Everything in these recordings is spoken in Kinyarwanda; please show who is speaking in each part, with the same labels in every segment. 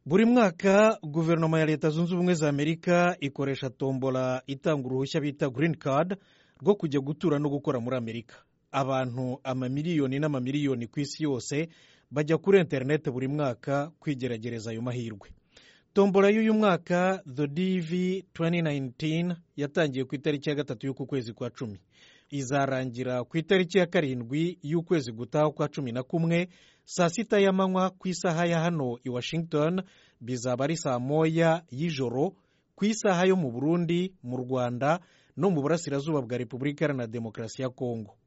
Speaker 1: buri mwaka guverinoma ya leta zunze ubumwe za amerika ikoresha tombola itanga uruhushya bita green card rwo kujya gutura no gukora muri amerika abantu amamiliyoni n'amamiliyoni ku isi yose bajya kuri interineti buri mwaka kwigeragereza ayo mahirwe tombola y'uyu mwaka the dv 2019 yatangiye ku itariki ya gatatu y'uku kwezi kwa cumi izarangira ku itariki ya karindwi y'ukwezi gutaha kwa cumi na kumwe saa sita y'amanywa ku isaha ya hano i washington bizaba ari saa moya y'ijoro ku isaha yo mu burundi mu rwanda no mu burasirazuba bwa repubulika iharanira demokarasi ya kongo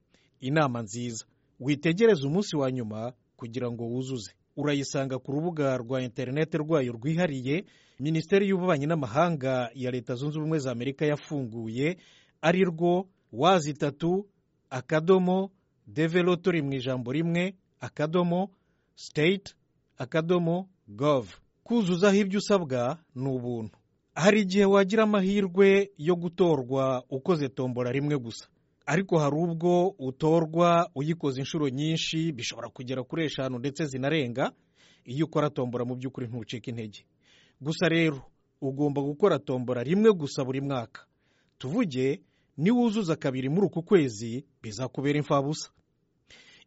Speaker 1: inama nziza witegereze umunsi wa nyuma kugira ngo wuzuze urayisanga ku rubuga rwa interineti rwayo rwihariye minisiteri y'ububanyi n'amahanga ya leta zunze ubumwe za amerika yafunguye ari rwo wazi itatu akadomo develo turi mu ijambo rimwe akadomo state akadomo gov kuzuzaho ibyo usabwa ni ubuntu hari igihe wagira amahirwe yo gutorwa ukoze tombora rimwe gusa ariko hari ubwo utorwa uyikoze inshuro nyinshi bishobora kugera kuri eshanu ndetse zinarenga iyo ukora tombora mu by'ukuri ntucika intege gusa rero ugomba gukora tombora rimwe gusa buri mwaka tuvuge niwuzuza kabiri muri uku kwezi bizakubera imfabusa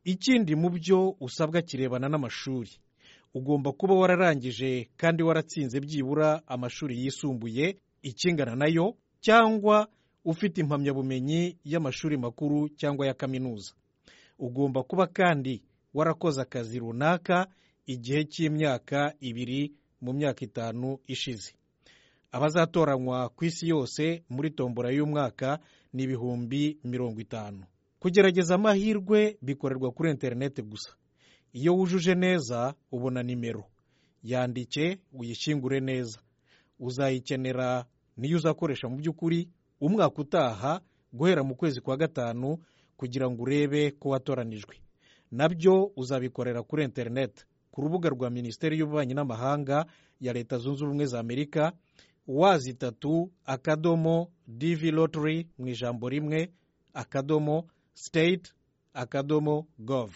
Speaker 1: ikindi mu byo usabwa kirebana n'amashuri ugomba kuba wararangije kandi waratsinze byibura amashuri yisumbuye ikingana nayo cyangwa ufite impamyabumenyi y'amashuri makuru cyangwa ya kaminuza ugomba kuba kandi warakoze akazi runaka igihe cy'imyaka ibiri mu myaka itanu ishize abazatoranywa ku isi yose muri tombora y'umwaka ni ibihumbi mirongo itanu kugerageza amahirwe bikorerwa kuri interineti gusa iyo wujuje neza ubona nimero yandike uyishyingure neza uzayikenera niyo uzakoresha mu by'ukuri umwaka utaha guhera mu kwezi kwa gatanu kugira ngo urebe ko watoranijwe nabyo uzabikorera kuri interineti ku rubuga rwa minisiteri y'ububanyi n'amahanga ya leta zunze ubumwe za amerika wazi itatu akadomo divi lottery mu ijambo rimwe akadomo state akadomo gov